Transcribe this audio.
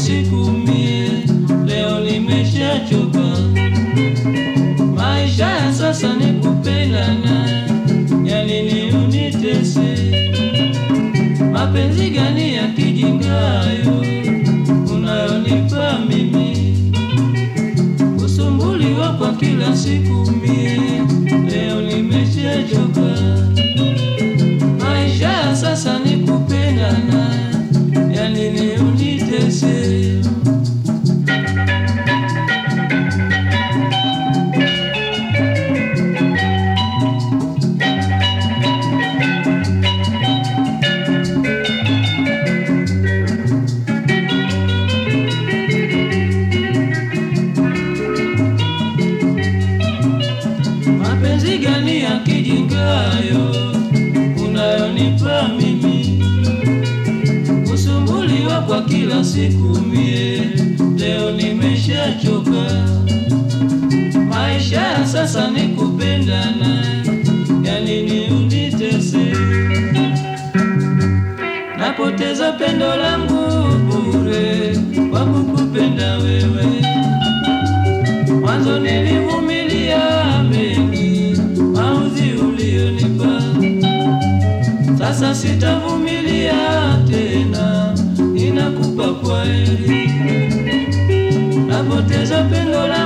siku mie, leo nimeshachoka. Maisha ya sasa ni kupendana, yani ni unitese. Mapenzi gani ya kijingayo unayonipa mimi? Kusumbuliwa kwa kila siku mie, leo nimeshachoka. Maisha ya sasa ni kupendana, yani ni unitese. Mapenzi gani ya kijingayo unayonipa mimi? Kusumbuliwa kwa kila siku mie, leo nimeshachoka. Maisha ya sasa ni kupendana, yani ni unitese. Napoteza pendo langu bure kwa kukupenda wewe. Mwanzo nilivumilia mengi maudhi ulionipa, sasa sitavumilia tena, ninakupa kwaheri. Napoteza pendo la